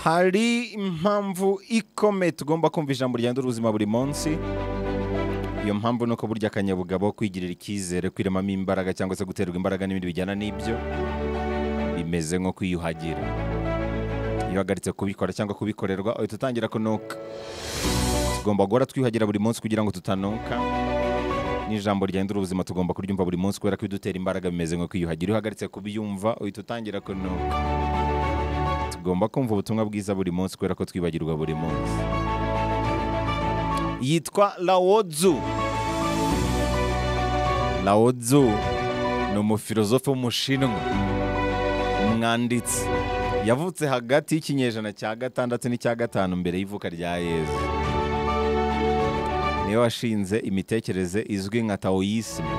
hari impamvu ikomeye tugomba kumva ijambo rigenda ubuzima buri munsi iyo mpamvu ni uko burya akanyabugabo kwigirira icyizere kwiremamo imbaraga cyangwa se guterwa imbaraga n'ibindi bijyana n'ibyo bimeze nko kwiyuhagira iyo uhagaritse kubikora cyangwa kubikorerwa uhita utangira kunuka tugomba guhora twiyuhagira buri munsi kugira ngo tutanuka n'ijambo rigenda ubuzima tugomba kuryumva buri munsi kubera ko idutera imbaraga bimeze nko kwiyuhagira iyo uhagaritse kubyumva uhita utangira kunuka tugomba kumva ubutumwa bwiza buri munsi kubera ko twibagirwa buri munsi yitwa lawodzu lawodzu ni umufilozofe w'umushinwa umwanditsi yavutse hagati y'ikinyejana cya gatandatu n'icya gatanu mbere y'ivuka rya yezu niwe washinze imitekerereze izwi nka taoyisime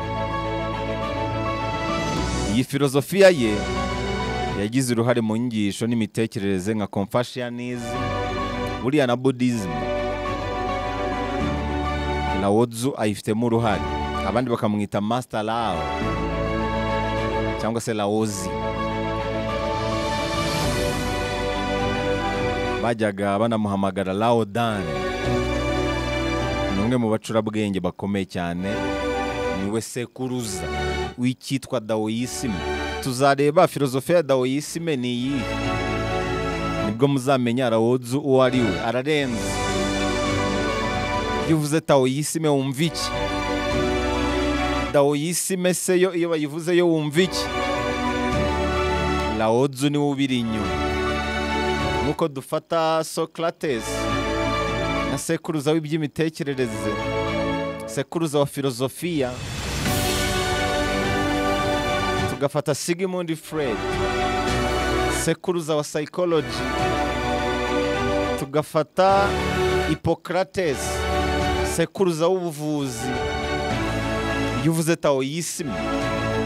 iyi filozofiya ye yagize uruhare mu nyigisho n'imitekerereze nka confashianism buriya na buddhism lawodzu ayifitemo uruhare abandi bakamwita master law cyangwa se lawozi bajyaga banamuhamagara lawodani ni umwe mu bacurabwenge bakomeye cyane niwe sekuruza w'icyitwa dawoyisime tuzareba filozofiya ya dawoyisime ni iyi nibwo muzamenya lawodzu uwo ari we ararenze iyo uvuze tawoyisime wumva iki dawoyisime se yo iyo bayivuze yo wumva iki lawodzu niwe ubiri inyuma nk'uko dufata socrates na sekuruza w'iby'imitekerereze sekuruza wa filozofiya tugafata sigmund fred sekuruza wa psychology tugafata hippocrates sekuruza w'ubuvuzi iyo uvuze taoyisme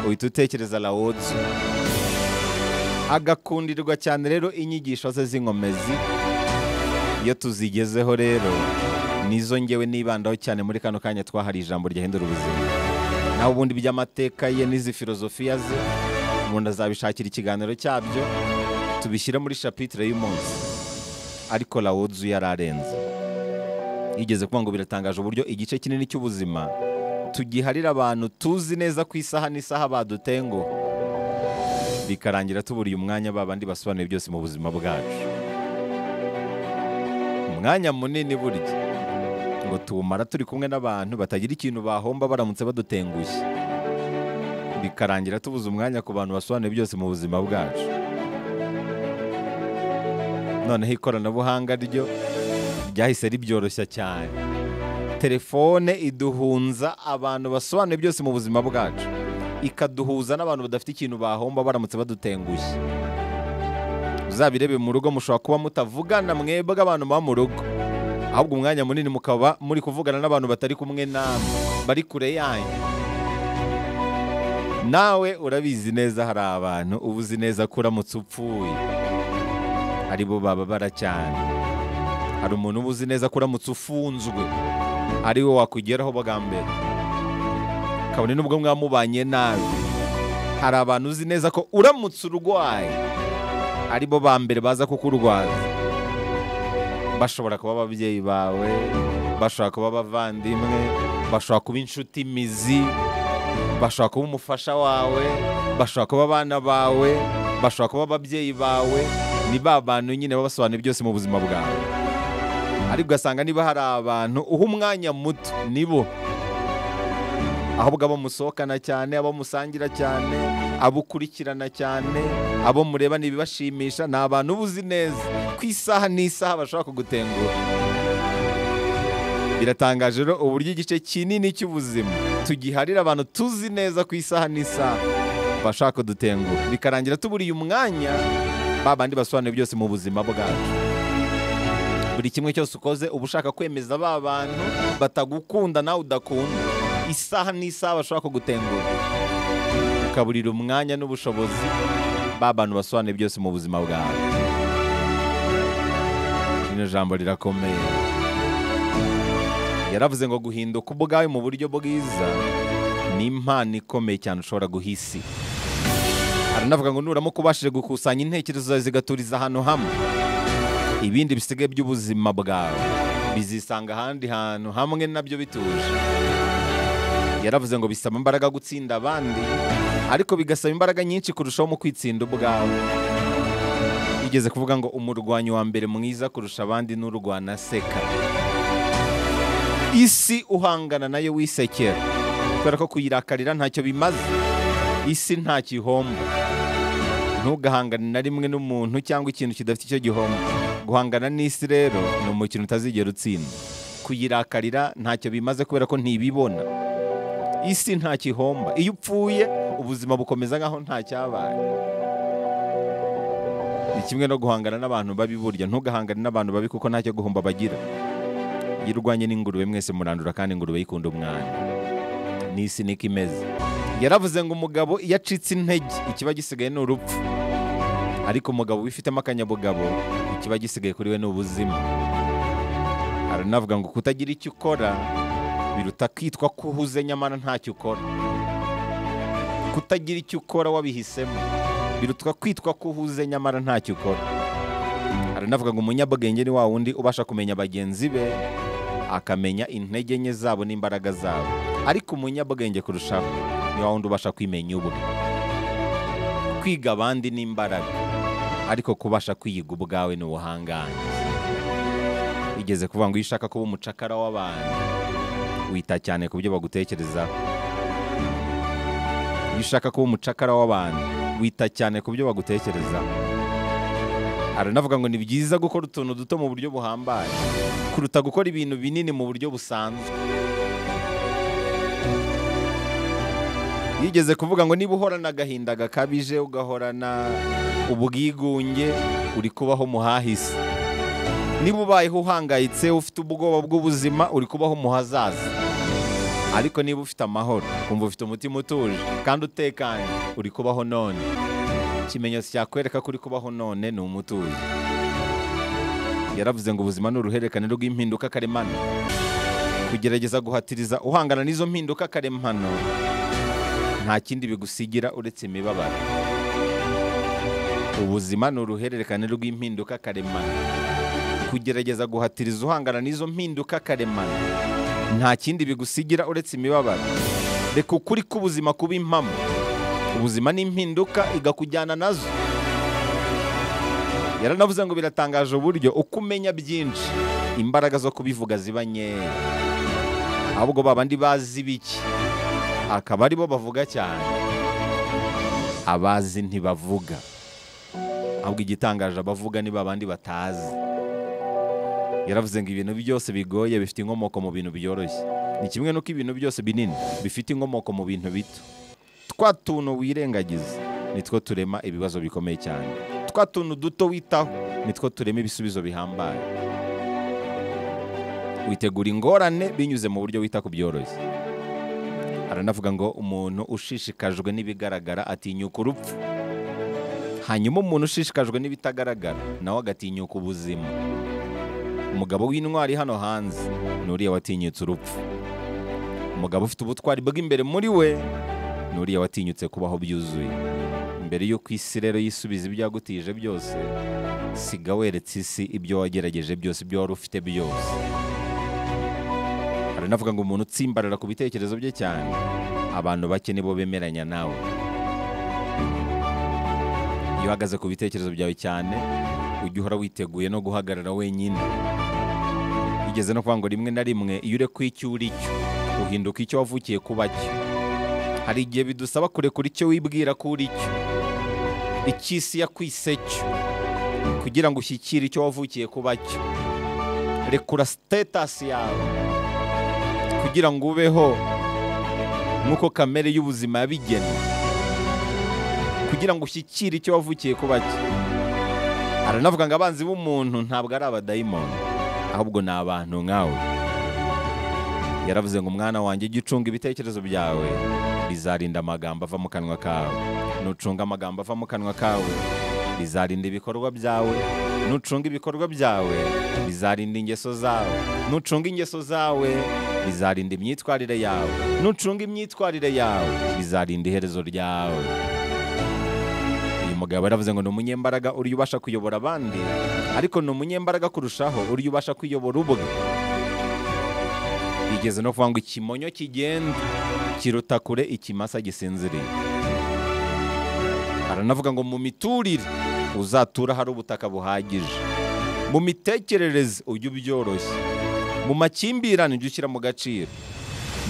uhita utekereza lawodzu agakundirwa cyane rero inyigisho ze z'inkomezi iyo tuzigezeho rero nizo ngewe nibandaho cyane muri kano kanya twahari ijambo ryahindura ubuzima naho ubundi by'amateka ye n'izi filozofiya ze umuntu azabishakira ikiganiro cyabyo tubishyire muri shapitire y'umunsi ariko lawodzu yari arenze yigeze kuvuga ngo biratangaje uburyo igice kinini cy'ubuzima tugiharira abantu tuzi neza ku isaha n'isaha badutenguha bikarangira tuburiye umwanya babandi basobanuye byose mu buzima bwacu umwanya munini burya ngo tuwumara turi kumwe n'abantu batagira ikintu bahomba baramutse badutengushye bikarangira tubuze umwanya ku bantu basobanuye byose mu buzima bwacu noneho ikoranabuhanga ryo ryahise ribyoroshya cyane telefone iduhunza abantu basobanuye byose mu buzima bwacu ikaduhuza n'abantu badafite ikintu bahomba baramutse badutengushye uzabirebe mu rugo mushobora kuba mutavugana mwebwe abantu muba mu rugo ahubwo umwanya munini mukaba muri kuvugana n'abantu batari kumwe namwe bari kure yanyu nawe urabizi neza hari abantu uba uzi neza ko uramutse upfuye ari bo bababara cyane hari umuntu uba uzi neza ko uramutse ufunzwe ari we wakugeraho bwa mbere kabone n'ubwo mwamubanye nabi hari abantu uzi neza ko uramutse urwaye ari bo ba mbere baza kukurwaza bashobora kuba ababyeyi bawe bashobora kuba abavandimwe bashobora kuba inshuti imizi bashobora kuba umufasha wawe bashobora kuba abana bawe bashobora kuba ababyeyi bawe ni ba bantu nyine babasobanuye byose mu buzima bwawe ariko ugasanga niba hari abantu uha umwanya muto nibo ahubwo abo musohokana cyane abo musangira cyane abo ukurikirana cyane abo mureba n'ibibashimisha ni abantu uba uzi neza ku isaha n'isaha bashobora kugutengura biratangaje rero uburyo igice kinini cy'ubuzima tugiharira abantu tuzi neza ku isaha n'isaha bashaka kudutengura bikarangira tuburiye umwanya babandi basobanuye byose mu buzima bwacu buri kimwe cyose ukoze uba ushaka kwemeza ba bantu batagukunda nawe udakunda isaha n'isaha bashobora kugutengura ukaburira umwanya n'ubushobozi ba bantu basobanuye byose mu buzima bwawe rino jambo rirakomeye yaravuze ngo guhinduka ubwawe mu buryo bwiza ni impano ikomeye cyane ushobora guhisi aranavuga ngo nuramuka ubashije gukusanya intekerezo zawe zigaturiza ahantu hamwe ibindi bisigaye by'ubuzima bwawe bizisanga ahandi hantu hamwe nabyo bituje yaravuze ngo bisaba imbaraga gutsinda abandi ariko bigasaba imbaraga nyinshi kurushaho mu kwitsinda ubwawe bigeze kuvuga ngo umurwanyi wa mbere mwiza kurusha abandi n'urwana aseka isi uhangana nayo wisekera kubera ko kuyirakarira ntacyo bimaze isi ntacyo ihomba ntugahangane na rimwe n'umuntu cyangwa ikintu kidafite icyo gihomba guhangana n'isi rero ni umukino utazigera utsinda kuyirakarira ntacyo bimaze kubera ko ntibibona isi ntacyo ihomba iyo upfuye ubuzima bukomeza nkaho ntacyabaye ni kimwe no guhangana n'abantu babi burya ntugahangane n'abantu babi kuko ntacyo guhomba bagira iyo urwanye n'ingurube mwese murandura kandi ingurube yikunda umwana n'isi niko imeze yaravuze ngo umugabo iyo acitse intege ikiba gisigaye ni urupfu ariko umugabo wifitemo akanyabugabo ikiba gisigaye kuri we ni ubuzima aranavuga ngo kutagira icyo ukora biruta kwitwa ko uhuze nyamara ntacyo ukora kutagira icyo ukora wabihisemo birutwa kwitwa ko uhuze nyamara ntacyo ukora aranavuga ngo umunyabwenge ni wa wundi ubasha kumenya bagenzi be akamenya intege nke zabo n'imbaraga zabo ariko umunyabwenge kurushaho ni wa wundi ubasha kwimenya ubwe kwiga abandi ni imbaraga ariko kubasha kwiyiga ubwawe ni ubuhangange igeze kuvuga ngo iyo ushaka kuba umucakara w'abantu wita cyane ku byo bagutekerezaho iyo ushaka kuba umucakara w'abantu wita cyane ku byo bagutekereza aranavuga ngo ni byiza gukora utuntu duto mu buryo buhambaye kuruta gukora ibintu binini mu buryo busanzwe yigeze kuvuga ngo niba uhorana agahinda gakabije ugahorana ubwigunge uri kubaho muhahise niba ubayeho uhangayitse ufite ubwoba bw'ubuzima uri kubaho mu hazaza ariko niba ufite amahoro kumva ufite umutima utuje kandi utekanye uri kubaho none ikimenyetso cyakwereka ko uri kubaho none ni umutuje yaravuze ngo ubuzima ni uruhererekane rw'impinduka karemano kugerageza guhatiriza uhangana n'izo mpinduka karemano nta kindi bigusigira uretse imibabaro ubuzima ni uruhererekane rw'impinduka karemano kugerageza guhatiriza uhangana n'izo mpinduka karemano nta kindi bigusigira uretse imibabaro reka ukuri k'ubuzima kuba impamo ubuzima ni impinduka igakujyana nazo yaranavuze ngo biratangaje uburyo uko umenya byinshi imbaraga zo kubivuga ziba nkeya ahubwo babandi bazi bike akaba aribo bavuga cyane abazi ntibavuga ahubwo igitangaje abavuga ni babandi batazi yaravuze ngo ibintu byose bigoye bifite inkomoko mu bintu byoroshye ni kimwe n'uko ibintu byose binini bifite inkomoko mu bintu bito twa tuntu wirengagiza nitwo turema ibibazo bikomeye cyane twa tuntu duto witaho nitwo turema ibisubizo bihambaye witegura ingorane binyuze mu buryo wita ku byoroshye aranavuga ngo umuntu ushishikajwe n'ibigaragara atinyuka urupfu hanyuma umuntu ushishikajwe n'ibitagaragara nawe agatinyuka ubuzima umugabo w'intwari hano hanze ni uriya watinyutse urupfu umugabo ufite ubutwari bw'imbere muri we ni uriya watinyutse kubaho byuzuye mbere y'uko isi rero yisubiza ibyo yagutije byose siga weretse isi ibyo wagerageje byose ibyo wari ufite byose haranavuga ngo umuntu utsimbarara ku bitekerezo bye cyane abantu bake nibo bemeranya nawe iyo uhagaze ku bitekerezo byawe cyane ujya uhora witeguye no guhagarara wenyine igeze no kuvuga ngo rimwe na rimwe iyo ureka icyo uri cyo uhinduka icyo wavukiye kuba cyo hari igihe bidusaba kurekura icyo wibwira ko uri cyo icy'isi yakwise cyo kugira ngo ushyikire icyo wavukiye kuba cyo rekura sitetasi yawe kugira ngo ubeho nk'uko kamere y'ubuzima yabigena kugira ngo ushyikire icyo wavukiye kuba cyo aranavuga ngo abanzi b'umuntu ntabwo ari abadayimoni ahubwo ni abantu nkawe yaravuze ngo umwana wanjye ujye ucunga ibitekerezo byawe bizarinda amagambo ava mu kanwa kawe nucunga amagambo ava mu kanwa kawe bizarinda ibikorwa byawe nucunga ibikorwa byawe bizarinda ingeso zawe nucunga ingeso zawe bizarinda imyitwarire yawe nucunga imyitwarire yawe bizarinda iherezo ryawe mugabo yaravuze ngo ni umunyembaraga uriya ubasha kuyobora abandi ariko ni umunyembaraga kurushaho uriya ubasha kuyobora ubwe bigeze no kuvuga ngo ikimonyo kigenda kiruta kure ikimasa gisinziriye aranavuga ngo mu miturire uzatura hari ubutaka buhagije mu mitekerereze ujye ubyoroshye mu makimbirane ujye ushyira mu gaciro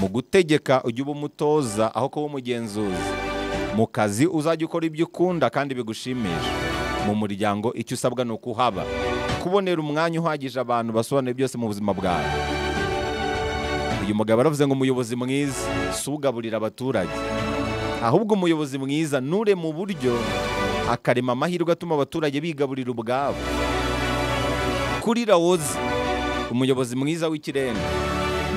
mu gutegeka ujye uba umutoza aho kuba umugenzuzi mu kazi uzajya ukora ibyo ukunda kandi bigushimisha mu muryango icyo usabwa ni ukuhaba kubonera umwanya uhagije abantu basobanura byose mu buzima bwawe uyu mugabo aravuze ngo umuyobozi mwiza si ugaburira abaturage ahubwo umuyobozi mwiza nure mu buryo akarema amahirwe atuma abaturage bigaburira ubwabo kuri rawozi umuyobozi mwiza w'ikirenga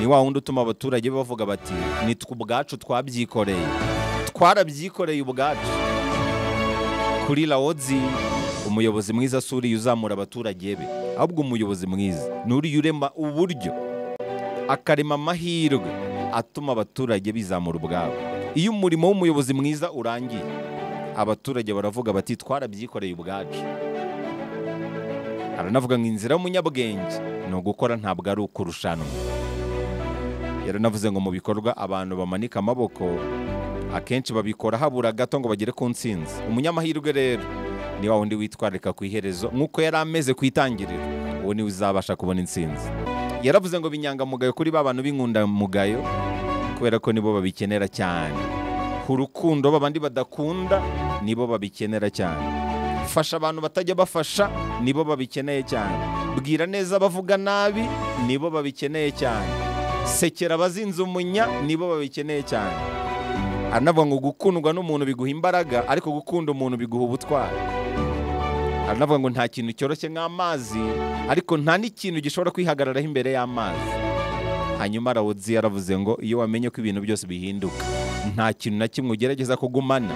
ni wa wundi utuma abaturage bavuga bati ni twe ubwacu twabyikoreye twarabyikoreye ubwacu kuri rawozi umuyobozi mwiza si uriya uzamura abaturage be ahubwo umuyobozi mwiza ni uriya urema uburyo akarema amahirwe atuma abaturage bizamura ubwabo iyo umurimo w'umuyobozi mwiza urangiye abaturage baravuga bati twarabyikoreye ubwacu aranavuga ngo inzira y'umunyabwenge ni ugukora ntabwo ari ukurushanwa yaranavuze ngo mu bikorwa abantu bamanika amaboko akenshi babikora habura gato ngo bagere ku ntsinzi umunyamahirwe rero ni wa wundi witwararika ku iherezo nk'uko yari ameze ku itangiriro uwo niwe uzabasha kubona intsinzi yaravuze ngo binyangamugayo kuri ba bantu b'inkundamugayo kubera ko nibo babikenera cyane ku rukundo babandi badakunda nibo babikenera cyane fasha abantu batajya bafasha nibo babikeneye cyane bwira neza abavuga nabi nibo babikeneye cyane sekera abazinze umunya nibo babikeneye cyane aranavuga ngo gukundwa n'umuntu biguha imbaraga ariko gukunda umuntu biguha ubutwari aranavuga ngo nta kintu cyoroshye nk'amazi ariko nta n'ikintu gishobora kwihagararaho imbere y'amazi hanyuma rawuzi yaravuze ngo iyo wamenye ko ibintu byose bihinduka nta kintu na kimwe ugerageza kugumana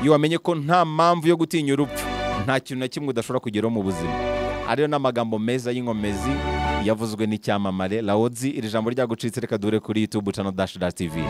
iyo wamenye ko nta mpamvu yo gutinya urupfu nta kintu na kimwe udashobora kugeraho mu buzima ariyo n'amagambo meza y'inkomezi yavuzwe n'icyamamare rawuzi iri jambo ryagucitse reka dure kuri yutubu cano dashi dashi tivi